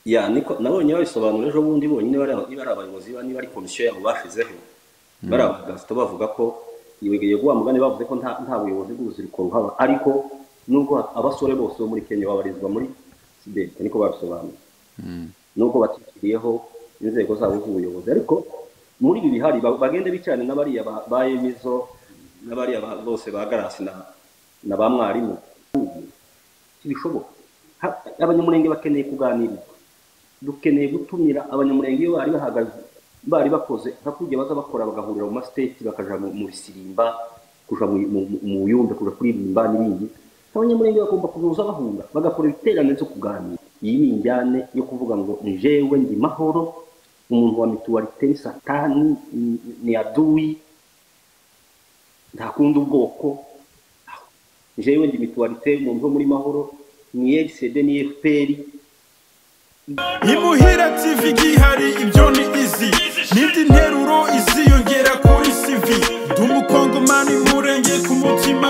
ya niko nabonye babisobanura ejo bundi bonyine bari niba ari abayobozi niba niba ari komisiyo yabo bashizeho bari abagazito bavuga ko iwegeye guwa mugani bavuze ko nta nta buyobozi bw'urubyiruko ruhaba ariko nubwo abasore bose bo muri kenya babarizwa muri sibeke niko babisobanura nubwo batishyiriyeho inzego zabo z'ubuyobozi ariko muri ibi bihari ba- bagende bicarane n'abariya ba ba emizo n'abariya ba- bose ba garasi na na ba mwarimu ntibishoboka Ha- abanyamurenge bakeneye kuganirizwa dukeneye gutumira abanyamurenge iyo bari bahagaze bari bakoze hakurya baza bakora bagahurira mu masiteti bakaja mu mu bisirimba kuja mu- mu- mu yumbe kuja kuririmba n'ibindi abanyamurenge bagomba kuza bahura bagakora ibiterane byo kuganira iyi ni injyane yo kuvuga ngo njewe ndi mahoro umuntu wa mituwarite ni satani ni- ni aduwi ntakunda ubwoko jewe ndi mituwarite umuntu wo muri mahoro ni FCD ni FPR imuhira tv gihari ibyo ni izi n'indi nteruro iziyongera kuri cv ndi umukongomani murenge ku mutima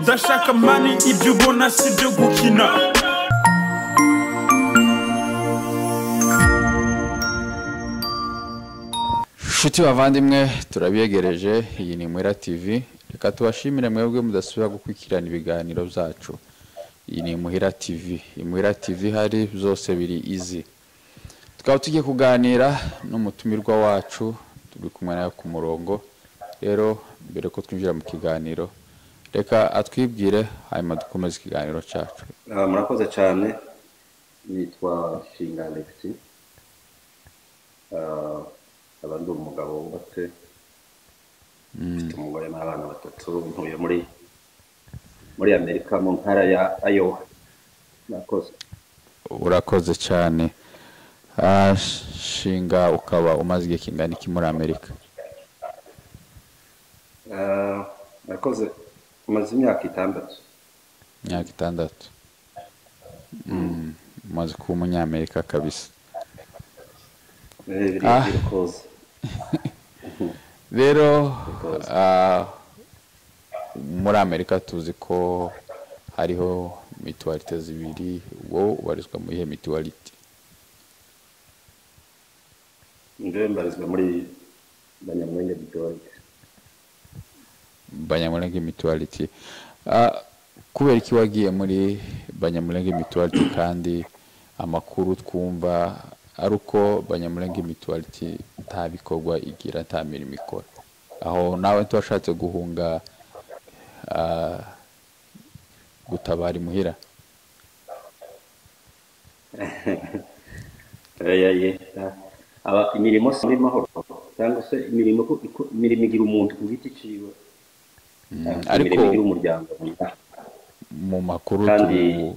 ndashaka mani ibyo ubona si byo gukina nshuti bavandimwe turabiyegereje iyi ni mwera tv reka tubashimire mwebwe mudasubira gukurikirana ibiganiro byacu iyi ni muhira tv imuhira tv hari byose biri izi tukaba tugiye kuganira n'umutumirwa wacu turi kumwe nawe ku murongo rero mbere ko twinjira mu kiganiro reka atwibwire hanyuma dukomeze ikiganiro cyacu Ah, murakoze cyane nitwa shinga alexi Ah, nkaba ndi umugabo wubatse mfite umugore n'abana batatu ntuye muri muri amerika mu ntara ya ayowa murakoze urakoze cyane Ah, shinga ukaba umaze igihe kingana iki muri amerika Ah, murakoze umaze imyaka itandatu imyaka itandatu Mm, umaze kuba umunyamerika kabisa Eh, biri- Ah. birakoze rero Because- ah, muri amerika tuzi ko hariho mituwarite zibiri wowe ubarizwa mu ihe mituwarite njyewe mbarizwa muri banyamwenge bidoye banyamurenge mituwarite Ah, kubera iki wagiye muri banyamurenge mituwarite kandi amakuru twumva ari uko banyamurenge mituwarite nta bikorwa igira nta mirimo ikora aho nawe ntiwashatse guhunga ah, gutabara imuhira Ayaye. Aba imirimo si muri mahoro cyangwa se imirimo ko- ko- imirimo igira umuntu ku giti ciwe cyangwa se ariko- imirimo igira umuryango mu makuru Kandi- tu-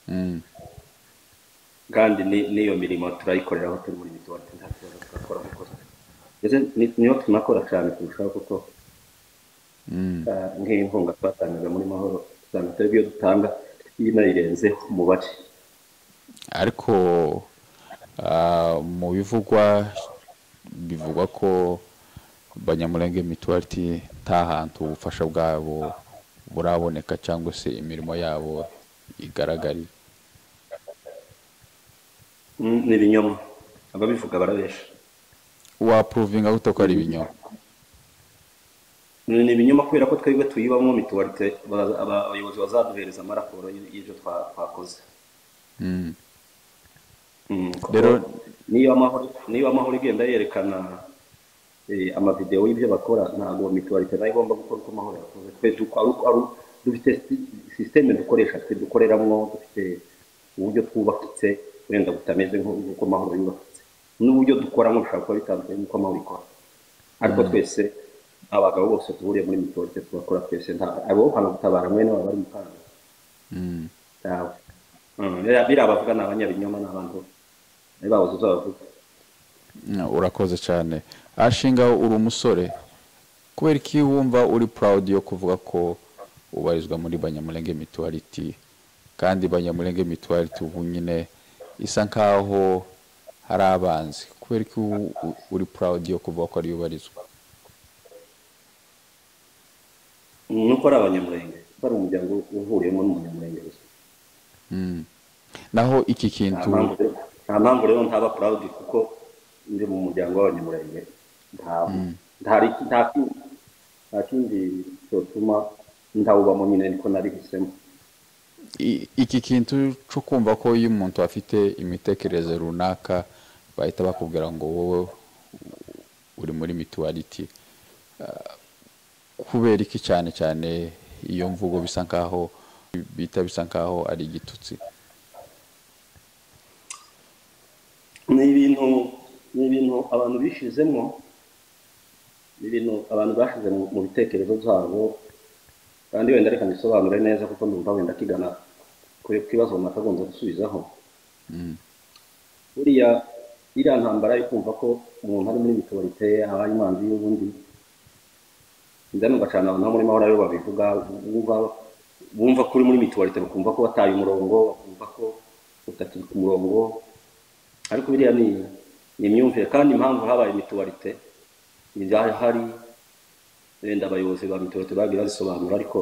Mm. kandi ni- n'iyo mirimo turayikorera aho turi muri mituwari nta kibazo turakora kuko ndetse ni- niyo tunakora cyane kurushaho kuko Mm. ah, nk'inkunga twatangaga muri mahoro usanga twebwe iyo dutanga inayirenzeho umubare ariko ah, mu bivugwa bivugwa ko banyamurenge mituwariti nta hantu ubufasha bwabo buraboneka cyangwa se imirimo yabo igaragarira Mm, ni ibinyoma ababivuga barabesha wapuruvinga gute ko ari ibinyoma ni ibinyoma kubera ko twebwe tuyibamo mituwarite baza- aba- abayobozi bazaduhereza amaraporo y- y'ibyo twa- twakoze Mm. Mm, kuko Rero- niba amahoro niba amahoro igenda yerekana eh, amavidewo y'ibyo bakora ntabwo mituwarite nayo igomba gukora uko amahoro yakoze twe duko- ari uko- ari uko- dufite sisiteme dukoresha twe dukoreramo dufite uburyo twubakitse wenda butameze nk'uko amahoro yubakitse n'uburyo dukoramo bishobora kuba bitandukanye n'uko amahoro ikora ariko twese abagabo bose duhuriye muri mituwarite tugakora twese nta abo hano gutabara mwene baba bari mu kaga Mm. ntawe Mm, biriya biriya bavuga ni abanyabinyoma ni abantu niba babuze uzo bavuga Mm, urakoze cyane ashinga uri umusore kubera iki wumva uri proud yo kuvuga ko ubarizwa muri banyamurenge mituwariti kandi banyamurenge mituwariti ubu nyine isa nkaho hari abanzi kubera iki u- u- uri proud yo kuvuga ko ariyo ubarizwa nuko ari abanyamurenge bari umuryango uhuriyemo n'umunyamurenge gusa Mm. naho iki nta kintu mpamvu nta mpamvu rero ntaba purawudi kuko ndi mu muryango w'abanyamurenge nta nta- nta kindi nta kindi cyotuma ndawubamo nyine niko nari hisemo I- iki kintu cyo kumva ko iyo umuntu afite imitekerereze runaka bahita bakubwira ngo wowe uri muri mituwariti Ah, kubera iki cyane cyane iyo mvugo bisa nkaho bita bisa nkaho ari igitutsi ni ibintu ni ibintu abantu bishizemo ni ibintu abantu bashize mu mu bitekerezo byabo kandi wenda reka mbisobanure neza kuko ndumva wenda kigana ku ku kibazo runaka agomba gusubizaho buriya iriya ntambara yo kumva ko umuntu ari muri mituwarite aba ari imanzi y'ubundi ndani ugacana abantu bo muri mahoro aribo babivuga wumva wumva ko uri muri mituwarite bakumva ko wataye umurongo bakumva ko utakiri ku murongo ariko biriya ni ni imyumvire kandi impamvu habaye mituwarite hari wenda abayobozi ba mituwarite bagiye bazisobanura ariko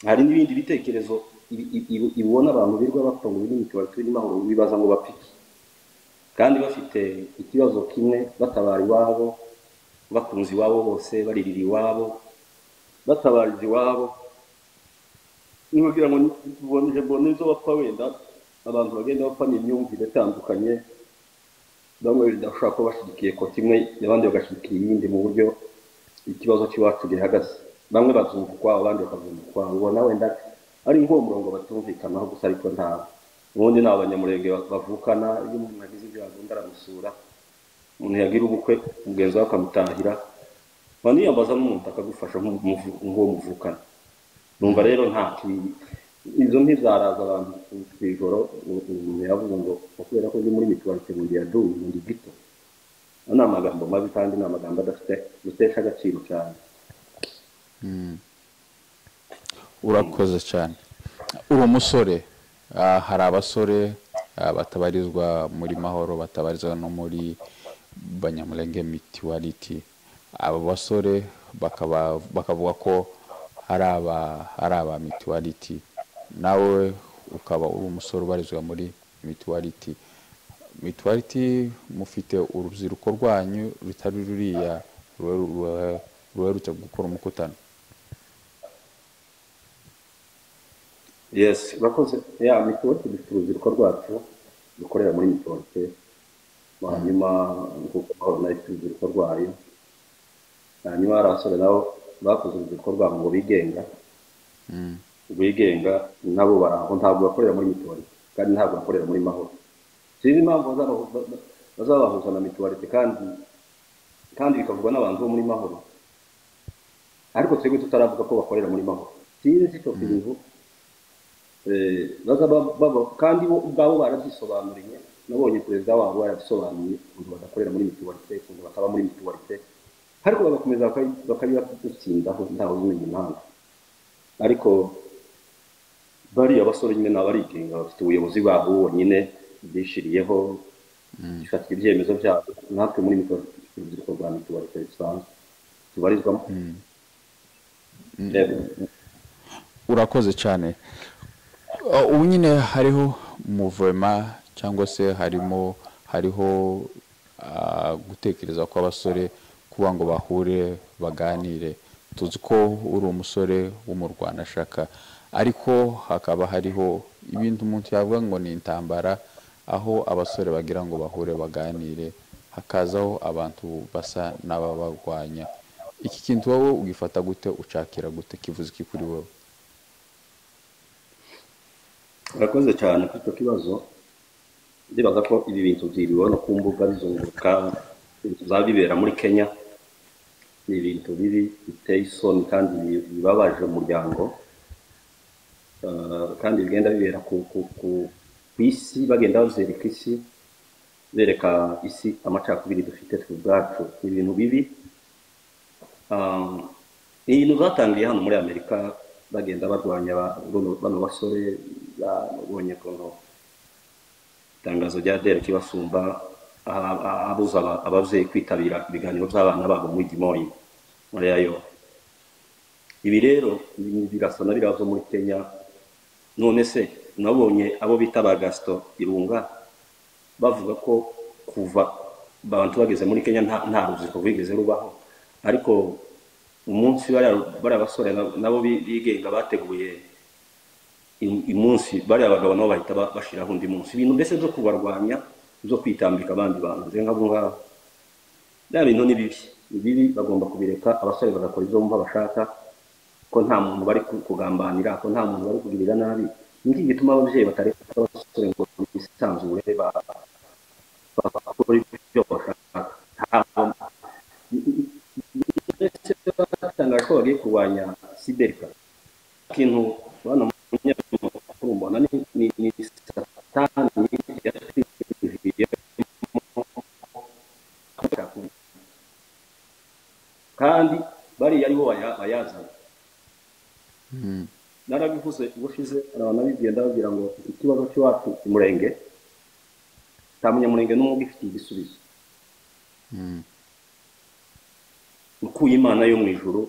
hari n'ibindi bitekerezo ibi- ibi- ibi- ibona abantu birirwa bapfa ngo biri mituwarite birimo aho bibaza ngo bapfe iki kandi bafite ikibazo kimwe batabara iwabo bakunze iwabo bose baririra iwabo batabariza iwabo ntibagira ngo boneje mbone izo bapfa wenda abantu bagenda bapfa ni imyumvire itandukanye bamwe wenda ushobora kuba bashyigikiye ko kimwe abandi bagashyigikira iyindi mu buryo ikibazo cy'iwacu gihagaze bamwe bazumva ukwabo abandi bakazumva ukwabo ubona wenda ari nk'uwo murongo batumvikanaho gusa ariko nta ubundi ni abanyamurenge ba- bavukana iyo umuntu agize ibyago undi aramusura umuntu yagira ubukwe mugenzi we akamutahira waniyambaza n'umuntu akagufasha nk'umuvu- nk'uwo muvukana numva rero nta ki- izo ntizaraza abantu ku ijoro umuntu yavuga ngo "Ngo kubera ko ndi muri mituwarite mu gihe yaduye mu gito Ano ni amagambo mabi kandi ni amagambo adafite dutesha agaciro cyane urakoze cyane uri umusore Ah, hari abasore ah, batabarizwa muri mahoro batabarizwa no muri banyamurenge mituwariti abo basore bakaba- bakavuga ko hari aba hari aba mituwariti nawe ukaba uri umusore ubarizwa muri mituwariti mituwariti mufite urubyiruko rwanyu rutari ruriya ruhe- ruhe- ruherutse gukora umukutano yes bakoze ya mituwarite dufite urubyiruko rwacu rukorera muri mituwarite hanyuma nk'uko mubabona ifite urubyiruko rwayo hanyuma hari abasore nabo bakoze urubyiruko rwabo ngo bigenga bigenga nabo bari aho ntabwo bakorera muri mituwarite kandi ntabwo bakorera muri mahoro sinzi impamvu bazabahu- ba- ba- bazabahuza na mituwarite kandi kandi bikavugwa n'abantu bo muri mahoro ariko twebwe tutaravuga ko bakorera muri mahoro sinzi icyo kintu Eh, baza ba- baba- kandi bo ubwabo barabyisobanuriye nabonye perezida wabo yarabisobanuye ukuntu badakorera muri mituwarite ukuntu bataba muri mituwarite ariko bagakomeza bakabi- bakabibatsindaho ntawe umenya impamvu ariko bariya basore nyine ni abarigenga bafite ubuyobozi bwabo bonyine bishiriyeho bifatira ibyemezo byabo natwe muri mituwarite dufite urubyiruko rwa mituwarite bisanzwe tubarizwamo Yego. urakoze cyane Uh, ubu nyine hariho umuvema cyangwa se harimo hariho uh, gutekereza kw'abasore kuba ngo bahure baganire tuzi ko uri umusore w'umurwanashyaka ariko hakaba hariho ibintu umuntu yavuga ngo ni intambara aho abasore bagira ngo bahure baganire hakazaho abantu basa n'ababarwanya iki kintu wowe ugifata gute ucakira gute kivuze iki kuri wowe urakoze cyane kuri icyo kibazo ndibaza ko ibi bintu byiriwe no ku mbuga bizunguruka bizaba bibera muri kenya ni ibintu bibi biteye isoni kandi bi- bibabaje umuryango Eh, kandi bigenda bibera ku ku- ku- ku isi bagenda bazereka isi bereka isi amacakubiri dufite twe ubwacu ni ibintu bibi Ah, ni ibintu zatangiye hano muri amerika bagenda barwanya ba- bano bano basore babonye ukuntu itangazo rya derek basumba aha- aha- abuza aba- ababyeyi kwitabira ibiganiro by'abana babo muri dimoyi muri yayo ibi rero ni- birasa na biriya byo muri kenya none se nabonye abo bita ba gasito irunga bavuga ko kuva abantu bageze muri kenya nta nta rubyiruko rwigeze rubaho ariko umunsi bariya basore nabo bigenga bateguye umunsi bariya bagabo nabo bahita bashyiraho undi munsi ibintu mbese byo kubarwanya byo kwitambika abandi bantu nk'abo ngabo bya bintu ni bibi ni bibi bagomba kubireka abasore bagakora ibyo bumva bashaka ko nta muntu bari kugambanira ko nta muntu bari kugirira nabi ngiki gituma ababyeyi batareka abasore ngo bisanzure bakora ibyo bashaka batangaje ko bagiye kurwanya siberika ikintu bana umunyamakuru mbona ni satani kandi bariya aribo bayazana narabivuze ubushize abantu abibwira ndababwira ngo ikibazo cy'iwacu umurenge nta munyamurenge n'umwe ugifitiye igisubizo ukuye imana yo mu ijoro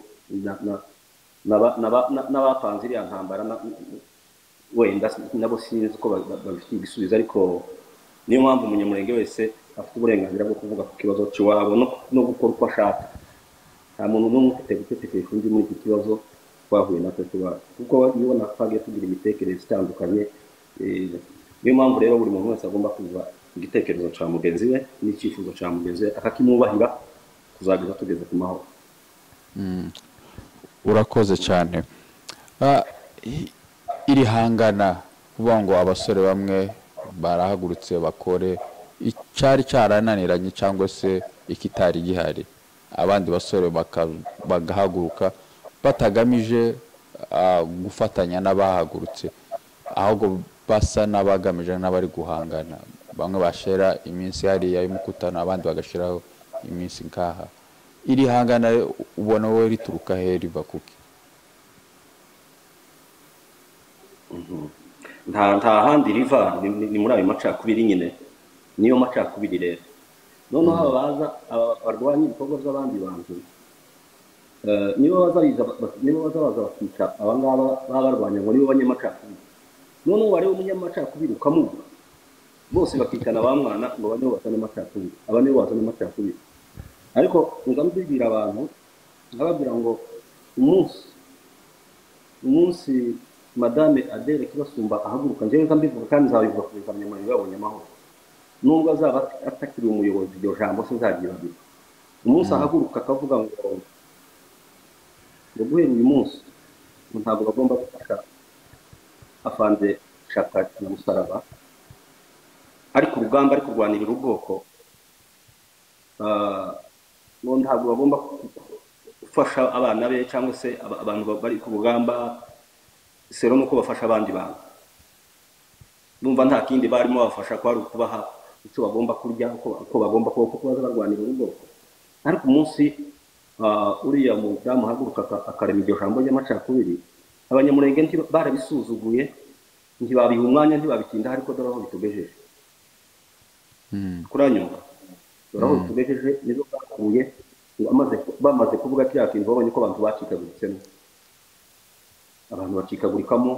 n'abapanze iriya ntambara wenda nabo sinzi ko babifitiye igisubizo ariko niyo mpamvu umunyamurenge wese afite uburenganzira bwo kuvuga ku kibazo cy'iwabo no gukora uko ashaka nta muntu n'umwe ufite gutetekesha undi muri iki kibazo twahuye natwe tuba kuko iyo natwagiye tugira imitekerereze itandukanye niyo mpamvu rero buri muntu wese agomba kuva igitekerezo cya mugenzi we n'icyifuzo cya mugenzi we akakimwubahira kuzageza tugeze ku mahoro urakoze cyane irihangana kuvuga ngo abasore bamwe barahagurutse bakore icyari cyarananiranye cyangwa se ikitari gihari abandi basore bagahaguruka batagamije gufatanya n'abahagurutse ahubwo basa n'abagamije n'abari guhangana bamwe bashyira iminsi hariya y'umukutano abandi bagashyiraho iminsi nkaha iri hangana ubona wowe rituruka he riva kuki nta handi riva ni muri ayo macakubiri nyine niyo macakubiri rero noneho aba baza barwanya ibikorwa by'abandi bantu niba bazabaza bakica aba ngaba baba barwanya ngo nibo banyamacakubiri noneho wareba umunyamacakubiri ukamubura bose bakicana ba mwana ngo bane bazane amacakubiri aba nibo bazana amacakubiri ariko ngamubibwira abantu nkababwira ngo umunsi umunsi madame adere kibasumba ahaguruka njyewe nkambivuga kandi nzabivuga kugeza abanyamurenge babonye amahoro nubwo azaba atakiriye umuyobozi iryo jambo sinzaryibagirwa umunsi ahaguruka akavuga ngo guhera uyu munsi ntabwo bagomba gufasha afanze gushaka umusaraba ariko urugamba ari kurwanirira ubwoko ntabwo bagomba gufasha abana be cyangwa se abantu bari ku rugamba sero nuko bafasha abandi bantu numva nta kindi barimo babafasha ko hari ukubaha icyo bagomba kurya uko bagomba kuba kuko baza barwanirira ubwoko ariko umunsi uriya mudamu ahaguruka akarema iryo jambo ry'amacakubiri abanyamurenge barabisuzuguye ntibabiha umwanya ntibabitinda ariko dore aho bitugejeje kuranyumva dore aho bitugejeje nizo bakuye bamaze kuvuga kiriya kintu babonye ko abantu bacikaguritsemo abantu bacikagurikamo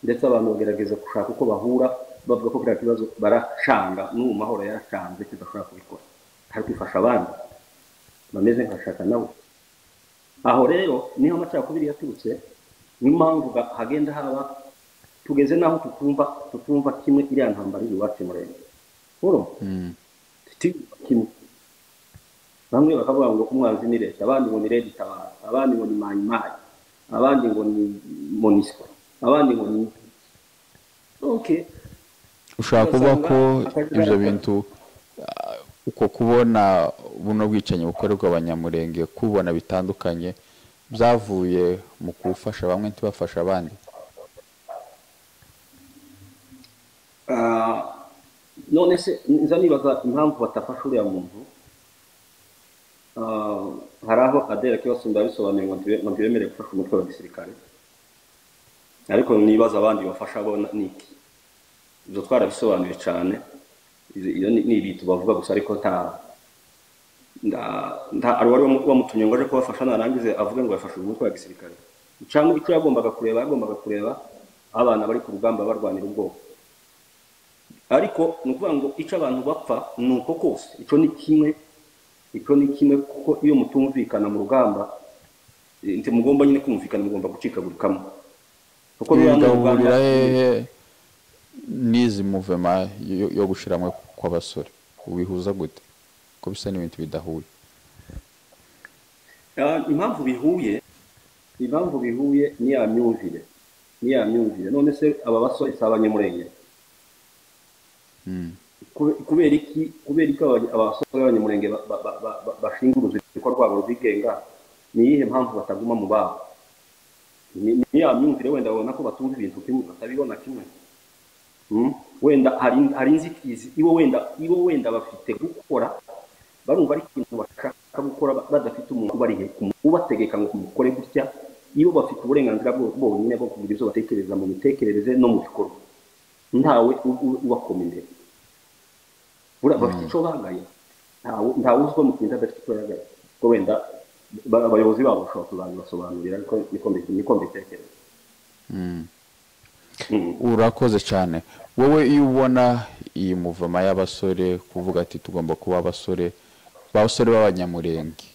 ndetse abantu bagerageza gushaka uko bahura bavuga ko kiriya kibazo baracanga n'ubu mahoro yaracanze kidashobora kubikora hari kwifasha abandi bameze nkashaka nawe aho rero niho amacakubiri yaturutse niyo mpamvu hagenda haba tugeze n'aho tutumva tutumva kimwe iriya ntambara iri iwacu murenge nkuru tutiyumva kimwe bamwe bakavuga ngo umwanzi ni leta abandi ngo ni leta itabara abandi ngo ni mayimayi abandi ngo ni monisco abandi ngo ni oke ushobora kuvuga ko ibyo bintu uko kubona buno bwicanyi bukorerwa abanyamurenge kubona bitandukanye byavuye mu gufasha bamwe ntibafashe abandi none se nza nibaza impamvu batafasha uriya muntu hari aho adera kibasumba bisobanuye ngo ntibemerere gufasha umutwe wa gisirikare ariko nibaza abandi bafasha bo ni iki ibyo twarabisobanuye cyane iyo ni ibitu bavuga gusa ariko nta nta wari wamutumye ngo aje kubafasha narangize avuge ngo yafashe umutwe wa gisirikare cyangwa icyo yagombaga kureba yagombaga kureba abana bari ku rugamba barwanira ubwoko ariko ni ukuvuga ngo icyo abantu bapfa ni uko kose icyo ni kimwe icyo ni kimwe kuko iyo mutumvikana mu rugamba eh, mugomba nyine kumvikana mugomba gucika buri kamwe kuko biba mu rugamba bigahurira hehe n'izi muvema yo- yo gushiramwe kw'abasore ubihuza gute ko bisa n'ibintu bidahuye Ah, impamvu bihuye impamvu bihuye ni ya myumvire ni ya myumvire none se aba basore si abanyamurenge Mm. Kube- kubera iki kubera iki aba- aba basore b'abanyamurenge ba- ba- ba- ba- ba- bashinga urubyiruko rwabo rwigenga ni iyihe mpamvu bataguma mu babo ni ni ya myumvire wenda babona ko batumva ibintu kimwe batabibona kimwe Mm? wenda hari hari inzitizi ibo wenda ibo wenda bafite gukora barumva ari ikintu bashaka gukora ba- badafite umuntu ubari hejuru ubategeka ngo mukore gutya iyo bafite uburenganzira bwo- bonyine bwo kugira ibyo batekereza mu mitekerereze no mu bikorwa ntawe u- u- ubakoma imbere buriya bafite icyo bagaya ntawe ntawe uzwi mu kintu adafite icyo yagaye ko wenda ba- abayobozi babo bashobora kuzabibasobanurira ariko niko mbi- niko mbitekereza Mm. urakoze cyane wowe iyo ubona iyi muvoma y'abasore kuvuga ati tugomba kuba abasore abasore b'abanyamurenge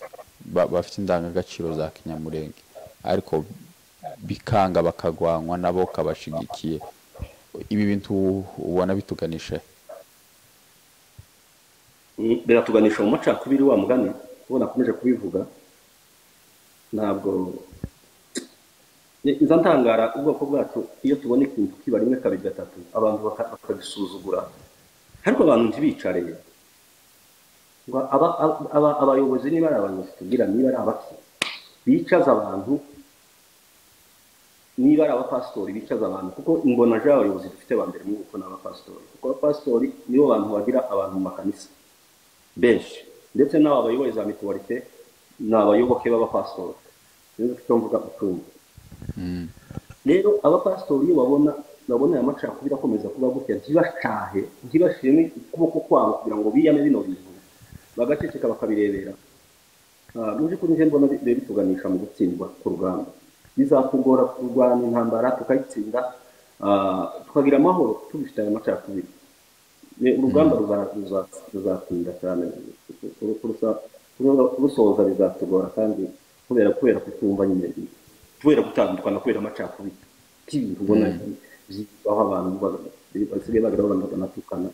ba- bafite indangagaciro za kinyamurenge ariko bikanga bakagwanywa nabo kabashigikiye ibi bintu ubona bituganisha he? biratuganisha mu macakubiri wa mugani uwo nakomeje kubivuga ntabwo Ni- nza ntangara ubwoko bwacu iyo tubona ikintu kiba rimwe kabiri gatatu abantu baka- bakagisuzugura ariko abantu ntibicare ngo aba- aba- aba- abayobozi niba ari abayobozi tubwira niba ari abaki bicaza abantu niba ari abapasitori bicaza abantu kuko ingona je abayobozi dufite ba mbere muri uko ni abapasitori kuko abapasitori nibo bantu bagira abantu mu makanisa benshi ndetse n'aba bayoboye za mituwarite ni abayoboke b'abapasitori nizo cyo mvuga utumva rero abapasitori iyo babona babona aya macakubiri akomeza kuba gutya ntibashahe ntibashime ukuboko kwabo kugira ngo biyame bino bintu bagaceceka bakabirebera Ah, mu by'ukuri njye mbona bi- bituganisha mu gutsindwa ku rugamba bizatugora kurwana intambara tukayitsinda ah, tukagira amahoro tubifite aya macakubiri Ne- urugamba ruza- ruza- ruzatinda cyane Kuru- kurusa- kuru- kurusoza bizatugora kandi kubera kubera kutumva nyine kubera gutandukana kubera amacakubiri k'ibintu ubona aho abantu baga- basigaye bagira abantu banatukana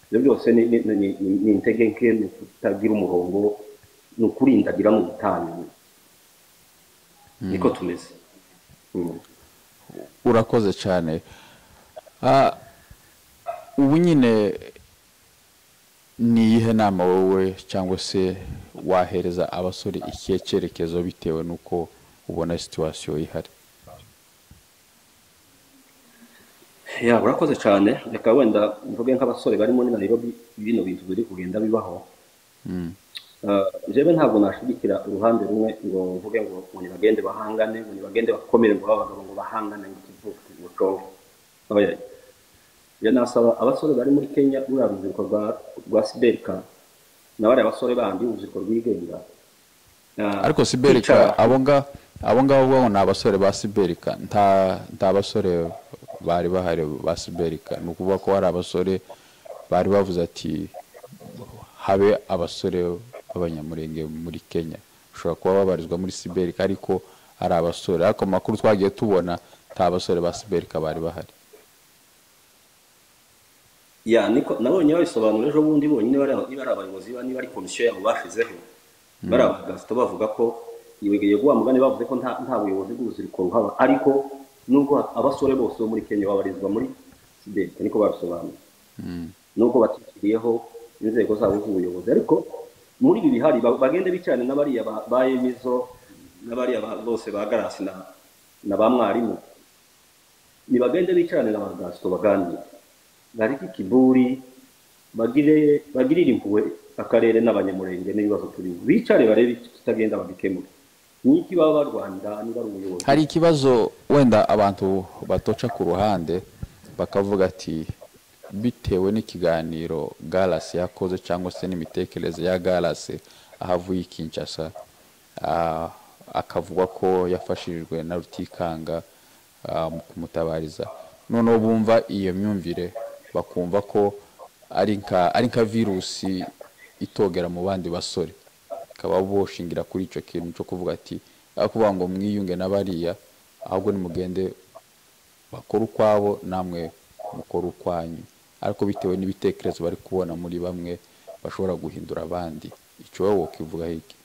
ibyo byose ni ni- ni- ni- ni- ni intege nke ni ukutagira umurongo ni ukurindagira mu butane niko tumeze Mm. urakoze cyane Ah, ubu nyine ni iyihe nama wowe cyangwa se wahereza abasore ikihe cyerekezo bitewe n'uko ubona situwasiyo ihari ya urakoze cyane reka wenda mvuge nk'abasore bari muri nairobi bino bintu biri kugenda bibaho Ah, jewe ntabwo nashigikira uruhande rumwe ngo mvuge ngo ngo nibagende bahangane ngo nibagende bakomere ngo babe abagabo ngo bahangane ngo kivuke ngo conge oya ya nasaba abasore bari muri kenya muri urubyiruko rwa rwa siberika na bariya basore bandi urubyiruko rwigenga Ah, ariko siberika kwicara- abo nga- abo ngabo bo ni abasore ba siberika nta nta basore bari bahari ba siberika ni ukuvuga ko hari abasore bari bavuze ati habe abasore b'abanyamurenge muri kenya ushobora kuba babarizwa muri siberika ariko ari abasore ariko mu makuru twagiye tubona nta basore ba siberika bari bahari ya niko nabonye babisobanura ejo bundi bonyine bari niba ari abayobozi ba- niba ari komisiyo yabo bashizeho bari abadasito bavuga ko ibigeye guha mugani bavuze ko nta nta buyobozi bw'urubyiruko ruhaba ariko nubwo abasore bose bo muri kenya babarizwa muri sibeti niko babisobanura nubwo batishyiriyeho inzego zabo z'ubuyobozi ariko muri ibi bihari ba- bagende bicarane n'abariya ba- ba emizo n'abariya ba- bose ba garasi na na ba mwarimu nibagende bicarane na bagasito baganire nariki kiburi bagire bagirire impuhwe akarere n'abanyamurenge n'ibibazo turimo bicare barebe kitagenda babikemure niki baba barwanira niba ari umuyobozi hari ikibazo wenda abantu batoca ku ruhande bakavuga ati bitewe n'ikiganiro galasi yakoze cyangwa se n'imitekerereze ya galasi aho avuye i kinshasa ah, akavuga ko yafashijwe na rutikanga ah, mu kumutabariza noneho bumva iyo myumvire bakumva ko ari nka ari nka virusi itogera mu bandi basore bakaba boshingira kuri icyo kintu cyo kuvuga ati aho kuvuga ngo mwiyunge n'abariya ahubwo nimugende bakora ukwabo namwe mukora ukwanyu ariko bitewe n'ibitekerezo bari kubona muri bamwe bashobora guhindura abandi icyo wowe wakivuga hirya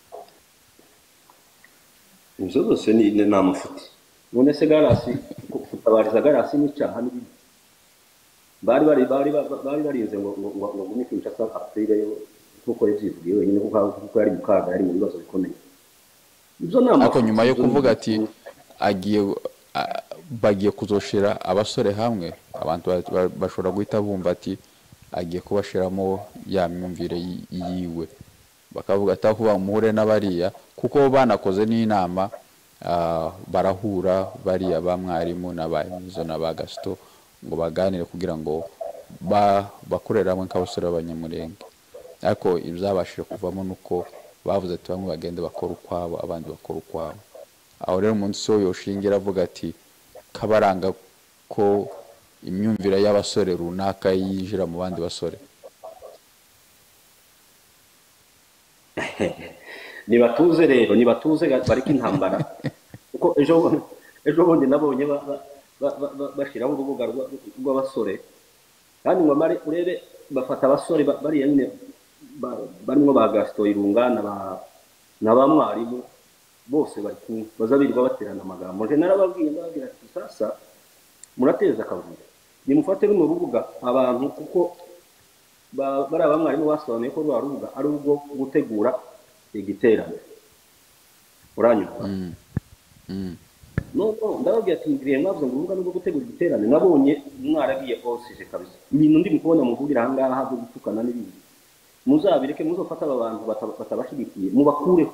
ibyo zose ni amafuti none se garasi gutabariza garasi n'icyaha n'ibindi bari bari bari bari barinze ngo ngo ngo ngo gume kinshasa apfire nkuko yabyivugiye wenyine kuko yari mu kaga yari mu bibazo bikomeye ibyo ni ariko nyuma yo kuvuga ati agiye bagiye kuzoshira abasore hamwe abantu bashobora guhita bumva ati agiye kubashiramo ya myumvire yiwe bakavuga ati aho muhure n'abariya kuko banakoze n'inama barahura bariya ba mwarimu na ba emizo na ba gasito ngo baganire kugira ngo bakorere hamwe nk'abasore b'abanyamurenge ariko ibyabashije kuvamo ni uko bavuze ati bamwe bagende bakora ukwabo abandi bakora ukwabo aho rero umunsi wo yoshingira avuga ati kabaranga ko imyumvire y'abasore runaka yinjira mu bandi basore ntibatuze rero ntibatuze bareke intambara kuko ejo ejo bundi nabonye bashyiraho urubuga rw'abasore kandi ngo amare urebe bafata abasore bariya nyine barimo ba gasito irungana na ba mwarimu bose bari kumwe bazabirirwa baterana amagambo nje narababwiye ndababwira ati sasa murateza akavuyo nimufate runo rubuga abantu kuko bari abamwarimu basobanuye ko rwa rubuga ari ubwo gutegura igiterane uranyurwa nubwo ndababwira ati ngiriye mwavuze ngo urubuga nubwo gutegura igiterane nabonye mwaragiye osije kabisa ibintu ndimo kubona muvugire ahangaha byo gutukana n'ibindi muzabireke muzofata aba bantu batabashyigikiye mubakureho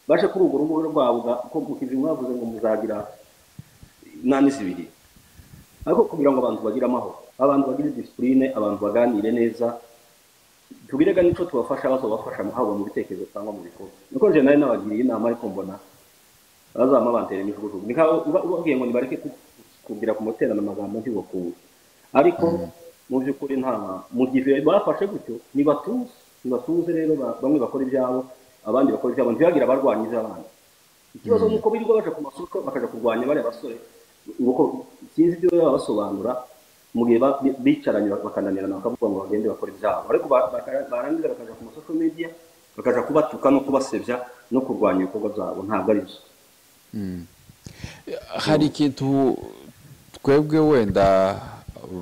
baje kuri urwo rubuga rwabo ko mukizi mwavuze ngo muzagira inani zibiri ariko kugira ngo abantu bagire amahoro abantu bagire disipurine abantu baganire neza tubirega n'icyo tubafasha bazabafasha haba mu bitekerezo cyangwa mu bikorwa niko nje nawe nabagiriye inama ariko mbona bazaba bantera imijugujugu ni nkaho ubabwiye ngo nibareke kugira ku muterano amagambo ntibakunde ariko mu by'ukuri nta mu gihe bafashe gutyo ntibatuze ntibatuze rero bamwe bakora ibyabo abandi bakora ibyabo ntibagire abarwanya iby'abandi ikibazo ni uko birirwa baje ku masoko bakajya kurwanya bariya basore nuko sinzi ibyo baba basobanura mu gihe bicaranye bakananirana bakavuga ngo bagende bakora ibyabo ariko barangiza bakajya ku masoko media bakajya kubatuka no kubasebya no kurwanya ibikorwa byabo ntabwo ari byo hari ikintu twebwe wenda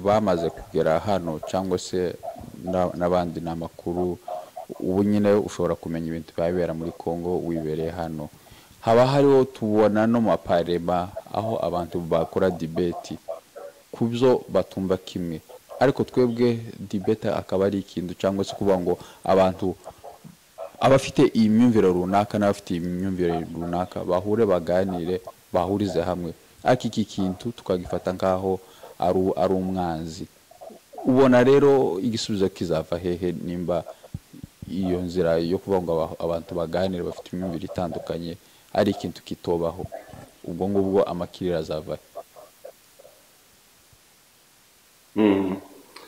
bamaze kugera hano cyangwa se n'abandi ni amakuru ubu nyine ushobora kumenya ibintu bibera muri congo wibereye hano haba hariho tubona no mu maparema aho abantu bakora dibeti ku byo batumva kimwe ariko twebwe dibeti akaba ari ikintu cyangwa se kuvuga ngo abantu abafite iyi myumvire runaka n'abafite iyi myumvire runaka bahure baganire bahurize hamwe ariko iki kintu tukagifata nk'aho ari umwanzi ubona rero igisubizo kizava hehe nimba iyo nzira yo kuvuga ngo abantu baganire bafite imyumvire itandukanye ari ikintu kitobaho ubwo ngubwo amakiriro azava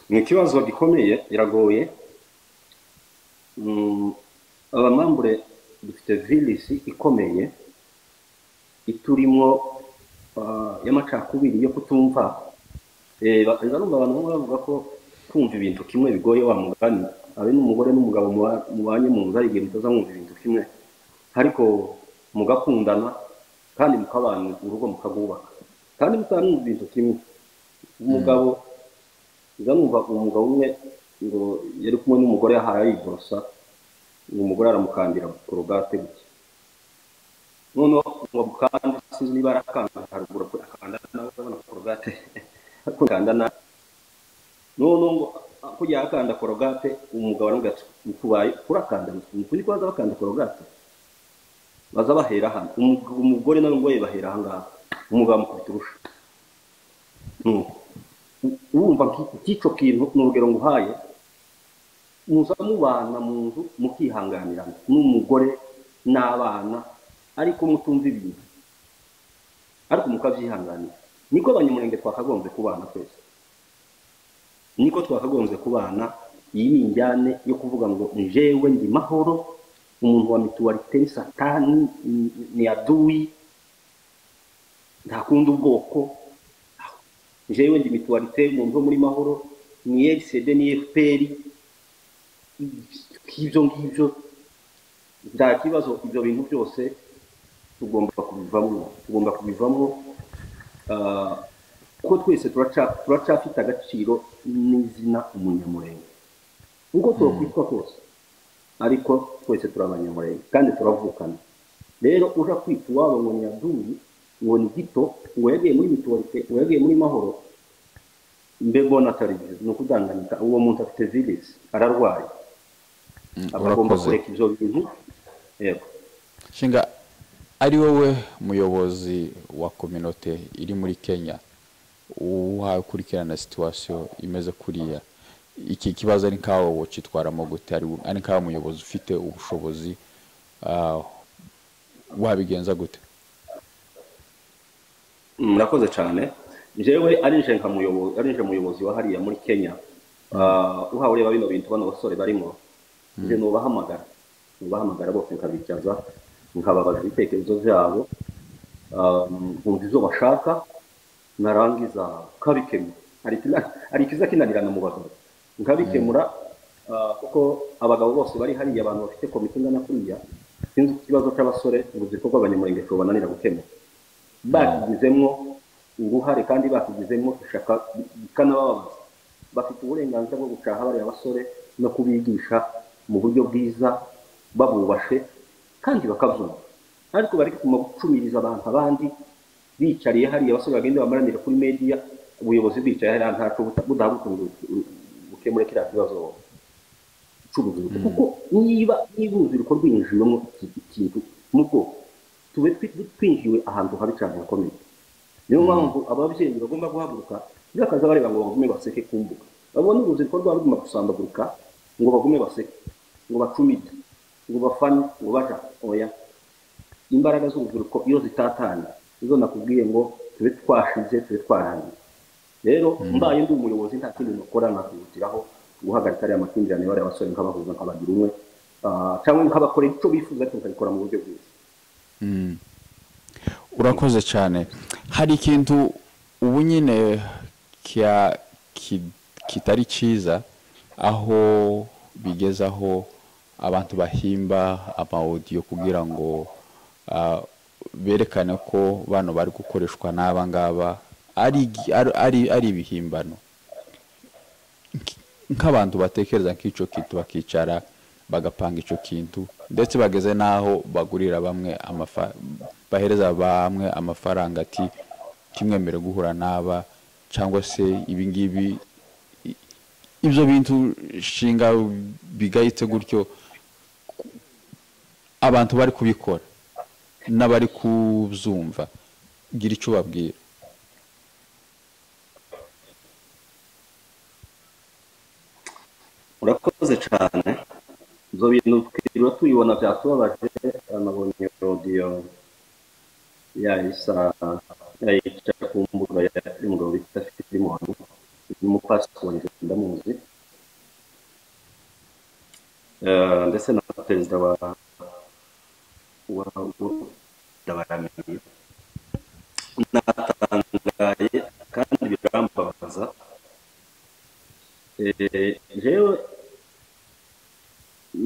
ni ikibazo gikomeye biragoye abamambure dufite virisi ikomeye iturimo y'amacakubiri yo kutumva ndarumva abantu bamwe bavuga ko kumva ibintu kimwe bigoye wa mugani abe n'umugore n'umugabo mubanye mu nzu ari igihe mutazamwumva ibintu kimwe ariko mugakundana kandi mukabana urugo mukarwubaka kandi mutanumva ibintu kimwe umugabo nzanumva umugabo umwe ngo yari kumwe n'umugore ahari ariborosa umugore aramukandira korogate guke noneho ngo mukanda sinzi niba arakanda haruguru akanda nawe urabona korogate akanda nawe noneho ngo kujya akanda korogate umugabo aramubwira ati ntukubaye urakanda ntukundi kubaza bakanda korogate baza bahera hano umugore nawe ngo bahera aha ngaha umugabo amukubita urusha wumva nk'icyo kintu ni urugero nguhaye muza mubana mu nzu mukihanganirana n'umugore n'abana ariko mutumva ibintu ariko mukabyihanganira niko abanyamurenge twakagombye kubana twese niko twakagombye kubana iyi ni injyane yo kuvuga ngo njewe ndi mahoro umuntu wa mituwarite ni satani ni- ni aduwi ntakundi ubwoko jewe ndi mituwarite umuntu wo muri mahoro ni egisede ni fpr nk'ibyo ngibyo nta kibazo ibyo bintu byose tugomba kubivamo tugomba kubivamo ah, kuko twese turaca- turacafite agaciro n'izina umunyamurenge uko twakwitwa kose ariko twese turi abanyamurenge kandi turavukana rero uja kwita iwabo ngo ni aduyi ngo ni gito ngo yagiye muri mituwarite ngo yagiye muri mahoro mbe mbona atari byiza ni ukudanganyika uwo muntu afite virisi ararwaye Mm, aba agomba urakoze kureka ibyo bintu yego nshinga ari wowe muyobozi wa kominote iri muri kenya uhakurikirana situwasiyo imeze kuriya iki kibazo ari nkaho wacitwaramo gute ari ari nkaho umuyobozi ufite ubushobozi ah, wabigenza gute murakoze cyane njyewe arinje nka muyobozi arinje muyobozi wa hariya muri kenya Ah, uhawe ureba bino bintu bano basore barimo nje nubahamagara nubahamagara bose nkabicaza nkababaza ibitekerezo byabo Ah, nkumva ibyo bashaka narangiza nkabikemura hari ikina- hari ikiza kinanirana mu bagabo nkabikemura ah, kuko abagabo bose bari hariya abantu bafite komite ingana kuriya sinzi ko ikibazo cy'abasore urubyiruko rw'abanyamurenge rubananira gukemura bakigizemo uruhare kandi bakigizemo ishaka bikanababaza bafite uburenganzira bwo gucaha bariya basore no kubigisha mu buryo bwiza babubashe kandi bakabyumva ariko bari kuguma gucumiriza abantu abandi bicariye hariya basore bagenda bamaranira kuri mediya ubuyobozi bwicaye hariya ntaco buta- budahagutunga bukemure kiriya kibazo cy'urubyiruko kuko niba niba urubyiruko rwinjiyemo iki- ikintu mu bwoko tube twi- twinjiwe ahantu habi cyane hakomeye niyo mpamvu ababyeyi bagomba guhaguruka bakaza bareba ngo bagume baseke ku mbuga babone urubyiruko rwabo ruguma gusambagurika ngo bagume baseke ngo bacumite ngo bafane ngo baja oya imbaraga z'urubyiruko iyo zitatanye izo nakubwiye ngo tube twashize tube twarangiye rero mbaye ndi umuyobozi nta kindi nakora nakihutiraho guhagarika ariya makimbirane bariya basore nkabahuza nkabagira umwe ah, cyangwa nkabakorera icyo bifuza ariko nkabikora mu buryo bwiza urakoze cyane hari ikintu ubu nyine kya- ki- kitari cyiza aho bigeze aho abantu bahimba amawodiyo kugira ngo ah, berekane ko bano bari gukoreshwa n'aba ngaba ari igi- ari- ari- ari ibihimbano nk'abantu batekereza nk'icyo kintu bakicara bagapanga icyo kintu ndetse bageze n'aho bagurira bamwe amafa- bahereza bamwe amafaranga ati ntimwemere guhura n'aba cyangwa se ibi ngibi i- ibyo bintu nshinga bigayitse gutyo ku- abantu bari kubikora n'abari kubyumva gira icyo ubabwira urakoze cyane ibyo bintu twiriwe tubibona byatubabaje nabonye rodiyo yayisa yayica ku mbuga ya umugabo bita filimoni n'umupasiteri ndamuzi Eh, ndetse na perezida wa wa wa- ndabaramiye natangaye kandi birambabaza Eh, jewe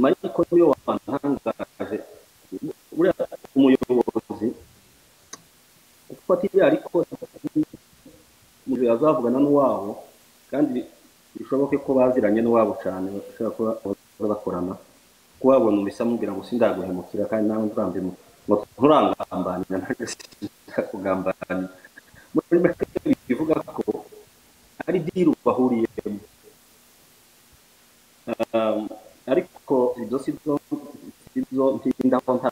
mariko niwe wantangaje buriya umuyobozi ufata ibyo ariko mu gihe azavugana n'uwabo kandi bishoboke ko baziranye n'uwabo cyane bashobora kuba bahora bakorana ko wabona umisa amubwira ngo sindaguhemukira kandi nawe nzambemu ngo nturangambanira nanjye sindakugambanira muri make bivuga ko ari diru bahuriyemo Um, ariko ibyo si byo si byo ntindaho nta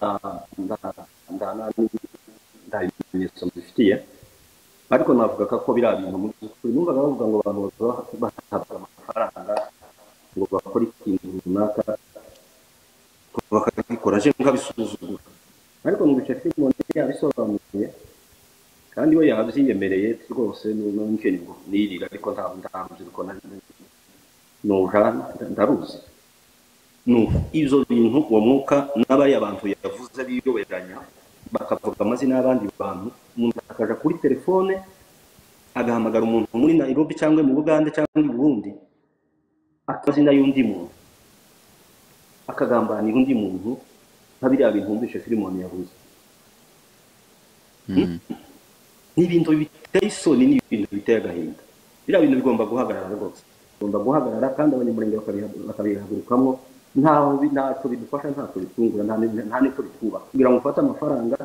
nta- nta nani- nta bimenyetso mbifitiye ariko navuga ko ko biriya bintu mu by'ukuri numvaga bavuga ngo abantu baba bahabwa amafaranga ngo bakore ikintu runaka bakagikora aje nkabisuzugura ariko mu bice filime yabisobanuye kandi we yabyiyemereye rwose n'umukene ngo nirira ariko nta ntabyiruko nuja ndaruzi nuko ibyo bintu uwo mwuka n'abari abantu yavuze biyoberanya bakavuga amazina y'abandi bantu umuntu akajya kuri telefone agahamagara umuntu muri nairobi cyangwa mu bugande cyangwa i burundi akazina y'undi muntu akagambanira undi muntu nka biriya bintu wumvishe firimoni yabuze ni ibintu biteye isoni ni ibintu biteye agahinda biriya bintu bigomba guhagarara rwose bigomba guhagarara kandi abanyamurenge bakabihagurukamo ntaho ntacyo bidufasha ntacyo bitungura nta n'icyo bitwubaka kugira ngo ufate amafaranga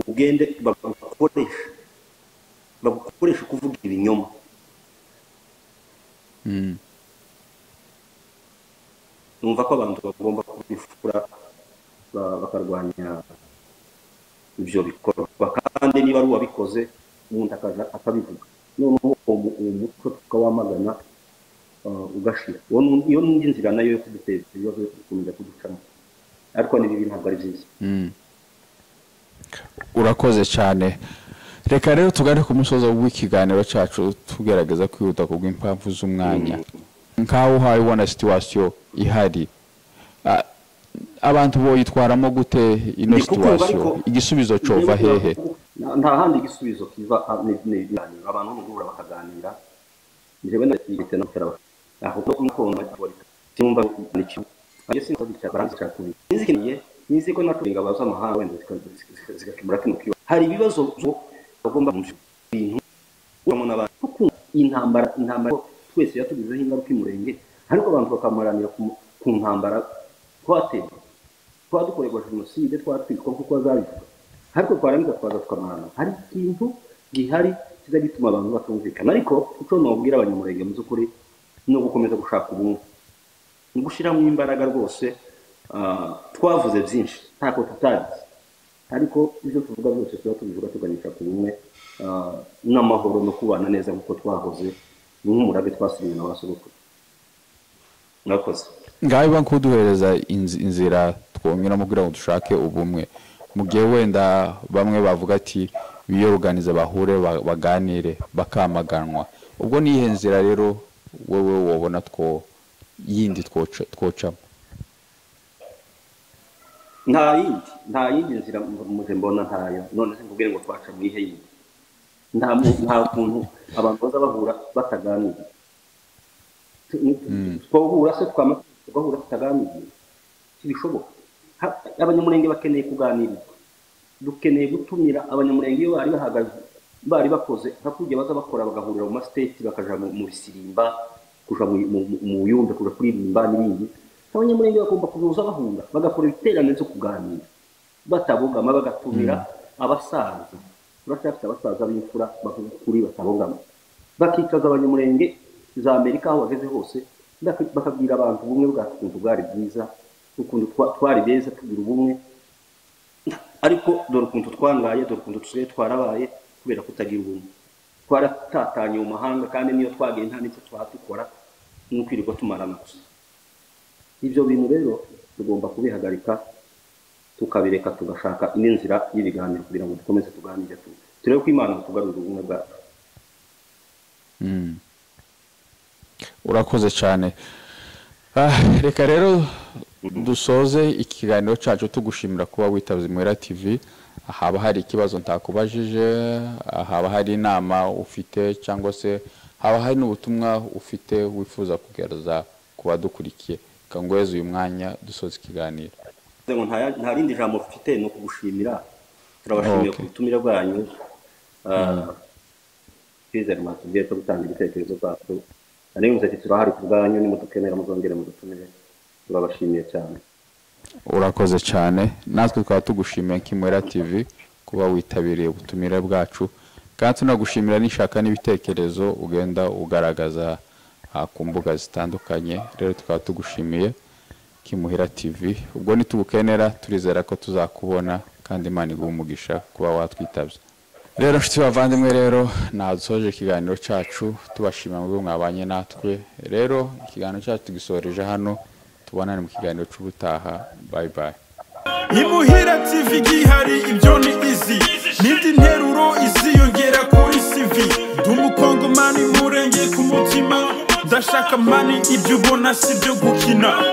ugende bagukoresha bagukoresha kuvuga ibinyoma numva ko abantu bagomba kubifura bakarwanya ibyo bikorwa kandi niba ari uwabikoze umuntu akabivuga noneho uwo mutwe tukawamagana ugashira iyo n'indi nzira nayo yo kuduteza ibibazo gukomeza kuducamo ariko n'ibi ntabwo ari byiza urakoze cyane reka rero tugane ku musozo w'ikiganiro cyacu tugerageza kwihuta ku bw'impamvu z'umwanya nk'aho uhaye ubona situwasiyo ihari abantu bo yitwaramo gute ino situwasiyo igisubizo cyova hehe nta handi igisubizo kiva ni ibiganiro abantu bo mu guhura bakaganira njyewe ndagifite no gutera ahubwo nk'ukuntu bakitumva n'icyo iyo sinzi bicara barangiza kuri nizikiniye nizi ko na kuringa baza amahanga wenda zigakemura kino kiba hari ibibazo bagomba mu bintu uramo n'abantu kuko intambara intambara twese yatugizeho ingaruka imurenge ariko abantu bakamaranira ku ntambara twateye twadukorerwa jenoside twatwitwa nk'uko bazabivuga ariko twarangiza twaza tukamarana hari ikintu gihari kiza gituma abantu batumvikana ariko icyo nabwira abanyamurenge mu by'ukuri ni ugukomeza gushaka ubumwe ni gushyiramo imbaraga rwose twavuze byinshi ntako tutagize ariko ibyo tuvuga byose tuba tubivuga tuganisha ku bumwe n'amahoro no kubana neza nk'uko twahoze nk'umurabe twasigaye na ba sogokuru mwakoze ngaho biba kuduhereza inzira twongera kugira ngo dushake ubumwe mu gihe wenda bamwe bavuga ati biyoganize bahure baganire bakamaganwa ubwo ni iyihe nzira rero wowe wabona two yindi twocamo nta yindi nta yindi nzira muze mbona ntayo none se nkubwire ngo twaca mu iyihe yindi nta kuntu abantu baza bahura bataganira twahura se twahura tutaganiriye ntibishoboka abanyamurenge bakeneye kuganirizwa dukeneye gutumira abanyamurenge iyo bari bahagaze bari bakoze hakurya baza bakora bagahurira mu masiteti bakajya mu bisirimba kujya mu buyumbe kujya kuririmba n'ibindi abanyamurenge bagomba kuzuza bahunga bagakora ibiterane byo kuganira batabogama bagatumira abasaza turacyafite abasaza b'imfura bavuga ukuri batabogama bakicaza abanyamurenge za amerika aho bageze hose bakabwira abantu ubumwe bwacu ukuntu bwari bwiza ukuntu twari beza tugira ubumwe ariko dore ukuntu twangaye dore ukuntu dusigaye twarabaye kubera kutagira ubumwe twaratatanye mu mahanga kandi niyo twagiye nta n'icyo twatukora ni ukwirirwa tumarana gusa ibyo bintu rero tugomba kubihagarika tukabireka tugashaka indi nzira y'ibiganiro kugira ngo dukomeze tuganire turebe ko imana tugarurira ubumwe bwacu urakoze cyane reka rero dusoze ikiganiro cyacu tugushimira kuba witabye muhera tv haba hari ikibazo ntakubajije haba hari inama ufite cyangwa se haba hari n'ubutumwa ufite wifuza kugaragaza ku badukurikiye kanguheze uyu mwanya dusoza ikiganiro nta rindi jambo mfite ni ukugushimira turabashimira ku butumire bwanyu twizere mwatubwiye cyo gutanga ibitekerezo byacu naribuze ati turahari ku bwanyu nimudukenera muzongere mudutumire turabashimiye cyane urakoze cyane natwe twaba tugushimiye nk'imwera tv kuba witabiriye ubutumire bwacu kandi tunagushimira n'ishaka n'ibitekerezo ugenda ugaragaza ku mbuga zitandukanye rero tukaba tugushimiye kimuhira tv ubwo nitubukenera turizera ko tuzakubona kandi imana iguha umugisha kuba watwitabye rero nshuti bavandimwe rero nadusoje ikiganiro cyacu tubashimira mu rwego mwabanye natwe rero ikiganiro cyacu tugisoreje hano tubonane mu kiganiro cy'ubutaha bayi bayi imuhira tv igihari ibyo ni izi n'indi nteruro iziyongera kuri cv ndi umukongomani murenge ku mutima ndashaka mani ibyo ubona si ibyo gukina